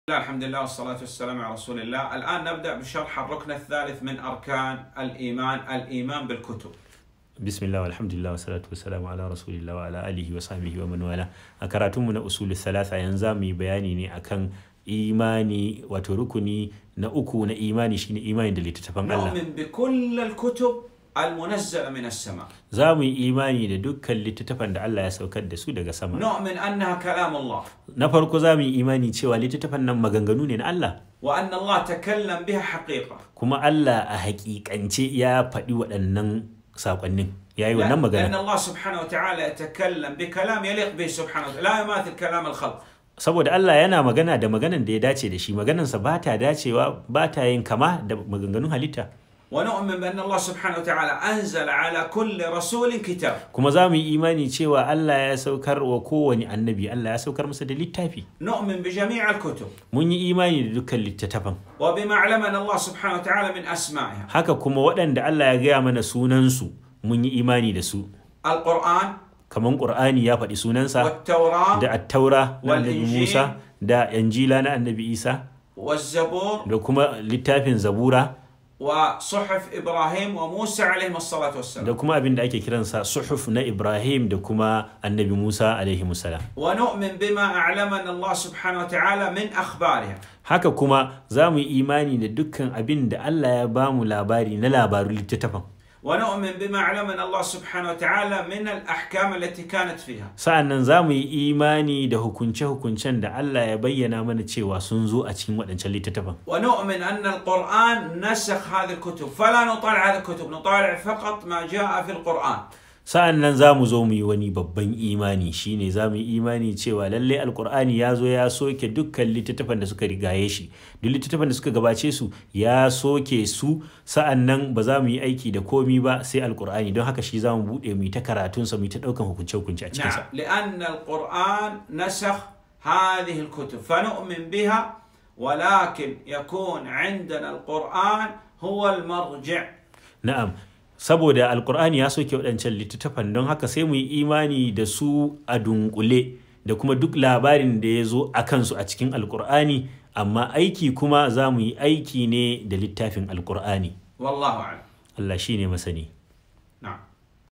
الله الحمد لله والصلاة والسلام على رسول الله الآن نبدأ بشرح الركن الثالث من أركان الإيمان الإيمان بالكتب bismillah alhamdulillah wa salatu wassalamu ala rasulillah wa ala alihi wa sahbihi wa man wala a karatunmu na usul thalatha yanzu za mu yi bayani ne akan imani wato rukuni na uku na imani shine imani da littattafan Allah نؤمن بكل الكتب المنزلة من السماء za mu yi imani da dukkan littattafan da Allah ya saukar da su daga sama نؤمن أنها كلام الله na farko za mu yi imani cewa littattafan nan maganganu ne na Allah وأن الله تكلم بها حقيقة kuma Allah a hakikance ya faɗi waɗannan saƙonnin ya yi wannan لأن magana الله سبحانه وتعالى يتكلم بكلام يليق به سبحانه وتعالى لا يماثل كلام الخلق saboda Allah yana magana da maganan da ya dace da shi maganansa ba ta dacewa ba ta yin kama da maganganun halitta ونؤمن بأن الله سبحانه وتعالى أنزل على كل رسول كتاب kuma za mu yi imani cewa Allah ya saukar wa kowane annabi Allah ya saukar masa da littafi نؤمن بجميع الكتب mun yi imani da dukkan littattafan وبما علمنا الله سبحانه وتعالى من أسمائها haka kuma waɗanda Allah ya gaya mana sunansu mun yi imani da su القرآن kamar Qur'ani ya faɗi sunansa والتوراة da attaura na annabi Wal-Injil. Musa da Injila na annabi Isa والزبور da kuma littafin Zabura وصحف إبراهيم وموسى عليهم الصلاة da والسلام kuma abin da ake kiransa suhuf na Ibrahim da kuma annabi Musa alaihi salam ونؤمن بما أعلمنا الله سبحانه وتعالى من أخبارها haka kuma za mu yi imani da dukkan abin da Allah ya ba mu labari na labarun littattafan ونؤمن بما علمنا الله سبحانه وتعالى من الأحكام التي كانت فيها sa'annan za mu yi imani da hukunce-hukuncen da Allah ya bayyana mana cewa sun zo a cikin waɗancan littattafan ونؤمن أن القرآن نسخ هذه الكتب فلا نطالع هذه الكتب نطالع فقط ما جاء في القرآن sa'annan za mu zo mu yi wani babban imani shine za mu yi imani cewa lalle alkur'ani ya zo ya soke dukkan littattafan da suka rigaye shi duk littattafan da suka gabace su ya soke su sa'annan ba za mu yi aiki da komi ba sai alkur'ani don haka shi za mu buɗe mu yi ta karatunsa mu yi ta ɗaukan hukunce-hukunce a cikinsa نعم لأن القرآن نسخ هذه الكتب فنؤمن بها ولكن يكون عندنا القرآن هو المرجع Na'am, saboda Alƙur'ani ya soke waɗancan littattafan don haka sai mu yi imani da su a dunkule da kuma duk labarin da ya zo a kansu a cikin Alƙur'ani, amma aiki kuma za mu yi aiki ne da littafin Alƙur'ani. والله أعلم Allah shi ne masani.